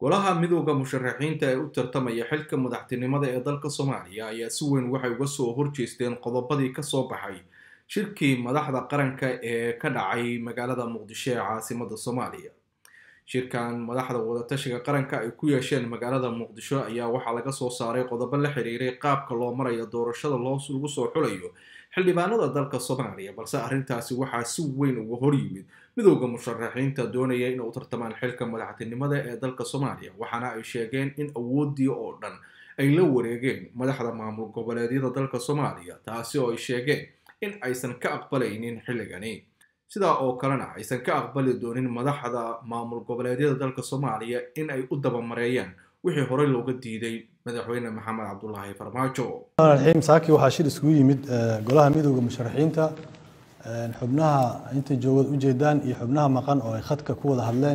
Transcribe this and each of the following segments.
golaha midooda musharaxiinta ee u tartamaya xilka madaxtinimada ee dalka soomaaliya ayaa si weyn waxay uga soo horjeesteen qodobadii kasoo baxay shirkii madaxda qaranka ee ka dhacay magaalada muqdisho ee caasimada soomaaliya shirkan madaxda wadatashiga qaranka ay ku yeesheen magaalada muqdisho ayaa waxaa laga soo saaray qodobo la xiriiray qaabka loo marayo doorashada lagu soo xulayo xildhibaanada dalka soomaaliya balse arrintaasi waxaa si weyn uga hor yimid midooda musharaxiinta doonaya inay u tartamaan xilka madaxtinimada ee dalka soomaaliya waxaana ay sheegeen in awoodii oo dhan ay la wareegeen madaxda maamul goboleedyada dalka soomaaliya taasi oo ay sheegeen in aysan ka aqbalaynin xilligani sidaa oo kalena aysan ka aqbali doonin madaxda maamul goboleedyada dalka soomaaliya in ay u dabamareeyaan wixii horey looga diiday madaxweyne maxamed cabdulaahi farmaajo raxiim saaki waxaa shir iskugu yimid golaha midooda musharaxiinta xubnaha inta joogad ujeedaan iyo xubnaha maqan oo ay khadka ku wada hadleen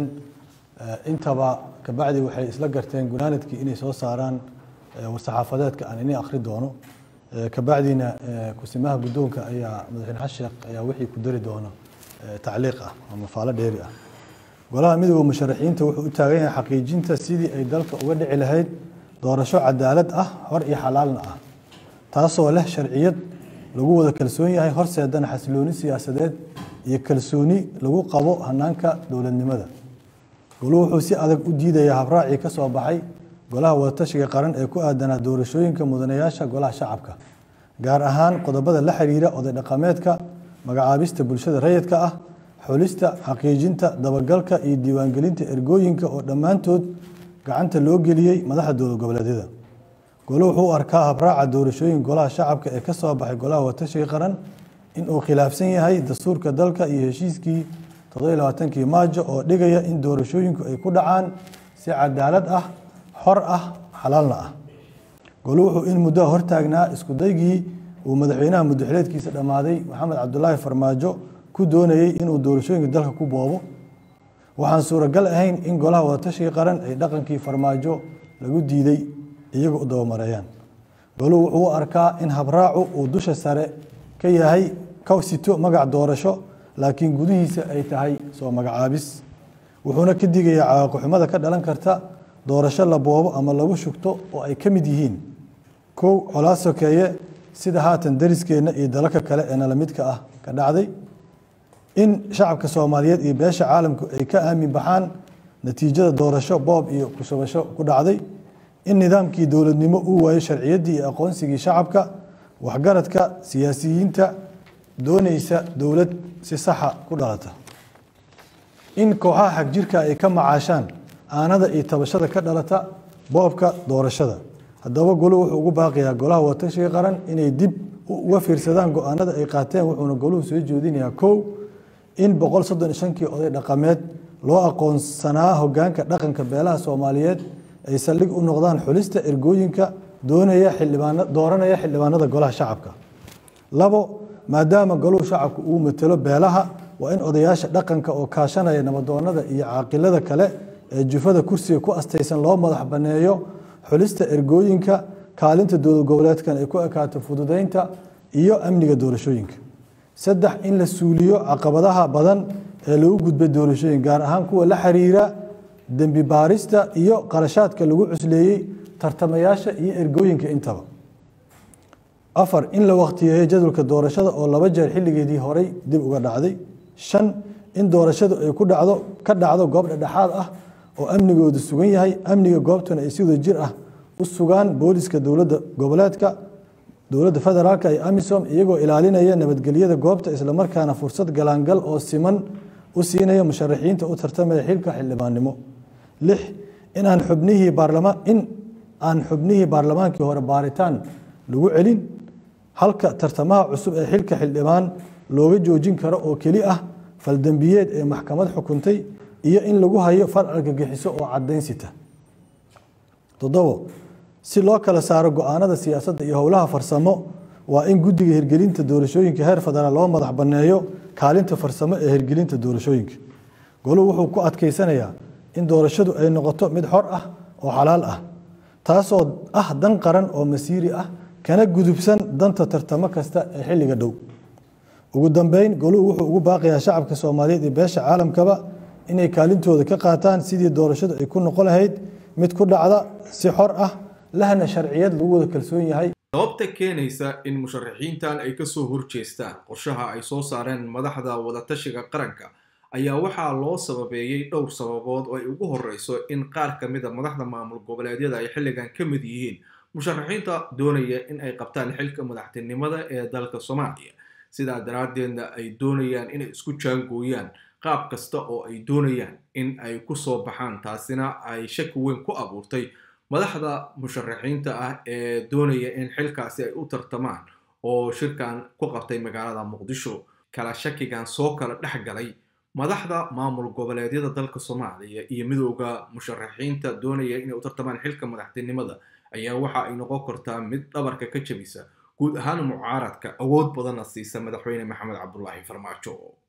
intaba kabacdi waxay isla garteen gunaanadkii inay soo saaraan war-saxaafadeedka aan ini akhri doono kabacdina kusimaha guddoonka ayaa madaxweyne xasan sheekh ayaa wixii ku dari doono tacliiq ah ama faalo dheeri ah golaha midooda musharaxiinta wuxuu u taagan yahay xaqiijinta sidii ay dalka uga dhici lahayd doorasho cadaalad ah hor iyo xalaalna ah taasoo leh sharciyad lagu wada kalsoon yahay horseedana xasilooni siyaasadeed iyo kalsooni lagu qabo hanaanka dowladnimada goluhu wuxuu si adag u diidayaa habraacii ka soo baxay golaha wadatashiga qaran ee ku aadanaa doorashooyinka mudanayaasha golaha shacabka gaar ahaan qodobada la xiriira oday dhaqameedka magacaabista bulshada rayidka ah xulista xaqiijinta dabagalka iyo diiwaangelinta ergooyinka oo dhammaantood gacanta loo geliyey madaxda dowlad goboleedyada golo wuxuu u arkaa habraaca doorashooyin golaha shacabka ee ka soo baxay golaha watashiga qaran inuu khilaafsan yahay dastuurka dalka iyo heshiiskii toddobailabaatankii maajo oo dhigaya in doorashooyinku ay ku dhacaan si cadaalad ah xor ah xalaalna ah golo wuxuu in muddoa hortaagnaa iskudaygii uu madaxweynaha muddaxileedkiisa dhammaaday maxamed cabdulaahi farmaajo ku doonayey inuu doorashooyinka dalka ku boobo waxaan suuragal ahayn in golaha wadatashiga qaran ay dhaqankii farmaajo lagu diiday iyaga u dabamareeyaan goluhu wuxuu u arkaa in habraacu uu dusha sare ka yahay ka sito magac doorasho laakiin gudihiisa ay tahay soo magacaabis wuxuuna ka digayaa cawaaqixumada ka dhalan karta doorasho la boobo ama lagu shugto oo ay ka mid yihiin kow colaa sokeeye sida haatan dariskeenna iyo dalalka kale ee nala midka ah ka dhacday in shacabka soomaaliyeed iyo beesha caalamku ay ka aamin baxaan natiijada doorasho boob iyo kushubasho ku dhacday in nidaamkii dowladnimo uu waayo sharciyaddii iyo aqoonsigii shacabka waxgaradka siyaasiyiinta doonaysa dowlad si saxa ku dhalata in kooxaha xagjirka ay ka macaashaan aanada iyo tabashada ka dhalata boobka doorashada haddaba golu wuxuu ugu baaqayaa golaha watashiga qaran inay dib uga fiirsadaan go-aanada ay qaateen wuxuuna goluhu soo jeedinayaa kow in boqol soddon iyo shankii oday dhaqameed loo aqoonsanaa hogaanka dhaqanka beelaha soomaaliyeed ay saldhig u noqdaan xulista ergooyinka doonaya xildhibaan dooranaya xildhibaanada golaha shacabka labo maadaama goluhu shacabku uu matelo beelaha waa in odayaasha dhaqanka oo kaashanaya nabadoonada iyo caaqilada kale ee jufada kursiga ku astaysan loo madax banneeyo xulista ergooyinka kaalinta dowlad goboleedkan ay ku ekaato fududeynta iyo amniga doorashooyinka saddex in la suuliyo caqabadaha badan ee lagu gudbay doorashooyin gaar ahaan kuwa la xiriira dembi baarista iyo qarashaadka lagu cusleeyey tartamayaasha iyo ergooyinka intaba afar in la wakhtiyeeyo jadwalka doorashada oo laba jeer xilligeedii horey dib uga dhacday shan in doorashadu ay ku dhacdo ka dhacdo goob dhexdhexaad ah oo amnigoodu sugan yahay amniga goobtuna ay si wada jir ah u sugaan booliska dowladda goboleedka dowladda federaalka iyo amisom iyagoo ilaalinaya nabadgelyada goobta islamarkaana fursad galaangal oo siman u siinaya musharaxiinta u tartamaya xilka xildhibaannimo lix inaan xubnihii baarlamaan in aan xubnihii baarlamaankii hore baaritaan lagu celin halka tartamaha cusub ee xilka xildhibaan looga joojin karo oo keli ah faldembiyeed ee maxkamad xukuntay iyo in lagu hayo far argagixiso oo cadaynsita toddobo si loo kala saaro go-aanada siyaasadda iyo howlaha farsamo waa in guddiga hirgelinta doorashooyinka heer federaal loo madax banneeyo kaalinta farsamo ee hirgelinta doorashooyinka goluhu wuxuu ku adkeysanayaa in doorashadu ay noqoto mid xor ah oo xalaal ah taasoo ah dan qaran oo masiiri ah kana gudubsan danta tartamo kasta ee xilliga dhow ugu dambeyn goluhu wuxuu ugu baaqayaa shacabka soomaaliyeed iyo beesha caalamkaba inay kaalintooda ka qaataan sidii doorashadu ay ku noqon lahayd mid ku dhacda si xor ah lahna sharciyad lagu wada kalsoon yahay sababta keenaysa in musharaxiintan ay kasoo horjeestaan qorshaha ay soo saareen madaxda wadatashiga qaranka ayaa waxaa loo sababeeyey dhowr sababood oo ay ugu horeyso in qaar ka mid a madaxda maamul goboleedyada ay xilligan ka mid yihiin musharaxiinta doonaya in ay qabtaan xilka madaxtinimada ee dalka soomaaliya sidaa daraaddeedna ay doonayaan inay isku jaangooyaan qaab kasta oo ay doonayaan in ay kusoo baxaan taasina ay shaki weyn ku abuurtay madaxda musharaxiinta ah ee doonaya in xilkaasi ay u tartamaan oo shirkan ku qabtay magaalada muqdisho kala shakigan soo kala dhex galay madaxda maamul goboleedyada dalka soomaaliya iyo midooda musharaxiinta doonaya inay u tartamaan xilka madaxtinimada ayaa waxa ay noqon kartaa mid dhabarka ka jabisa guud ahaan mucaaradka awood badanna siisa madaxweyne maxamed cabdulaahi farmaajo